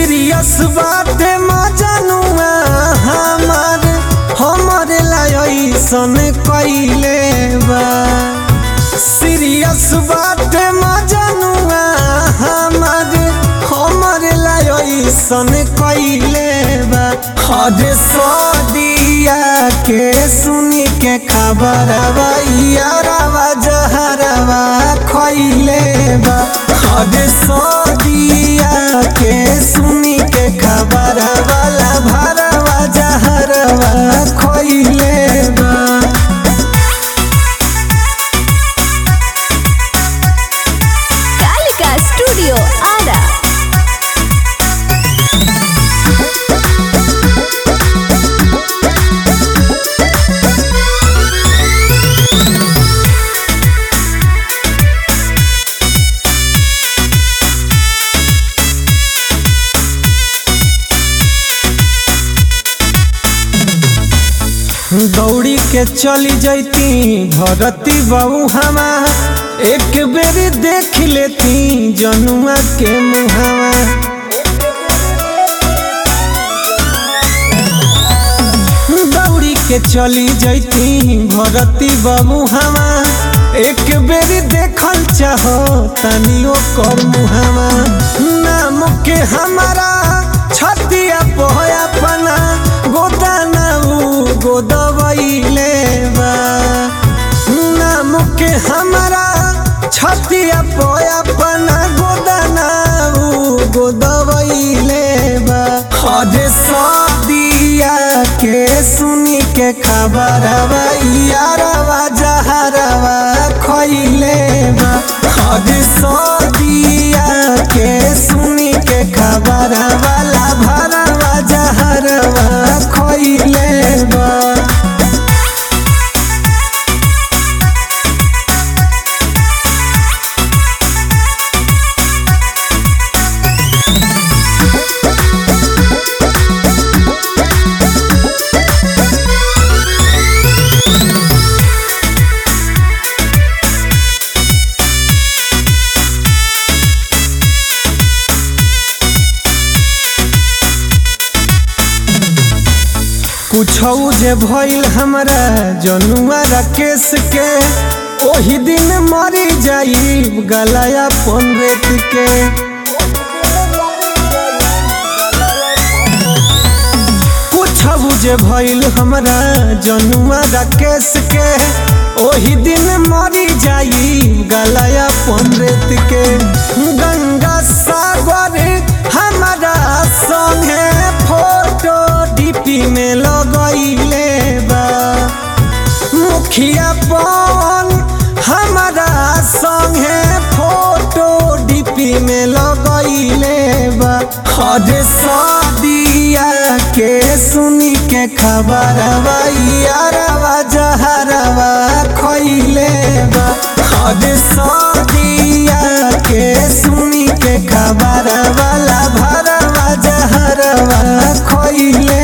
serious बाटे मजनुआ हमार हमरे लायसन कइले बा सीरियस बाटे मजनुआ हमार हमरे लायसन कइले बा हद सदिया के सुनी के खबर यारवा जहरवा खइले बा हद सदिया के सुनी के खबर वाला भरवा जहरवा खइले बा कालिका स्टूडियो आरा दौड़ी के चली जैती धरती बहू हमा एक बेर देख लेती जनुआ के मुहावा दौड़ी के चली जैती भरती बाबू हमा एक बेर देखल चाहो तनियो कर मुहावा नाम के हमारा छतिया पोया पना गोदाना उ गोदवैले बा नाम के हमारा छतिया पोया पना गोदाना उ गोदवैले बा हद सदिया के सुनी के खबर यारवा जहरवा खइले बा हद सदिया के सुनी के खबर वाला भरवा जहरवा खइले बा कुछौ जे भइल हमरा जनुआ राकेश के ओही दिन मरी जाई गलाया पन रेत के कुछौ जे भइल हमरा जनुआ राकेश के ओही दिन मरी जाई गलाया पन रेत के गंगा सागर हमारा संगे फोटो डीपी में लगैले बा मुखिया पवन हमारा संगे फोटो डीपी में लगैले बा हद सदिया के सुनी के खबर यारवा जहरवा खइले बा हद सदिया के सुनी के खबर वाला भरवा जहरवा खइले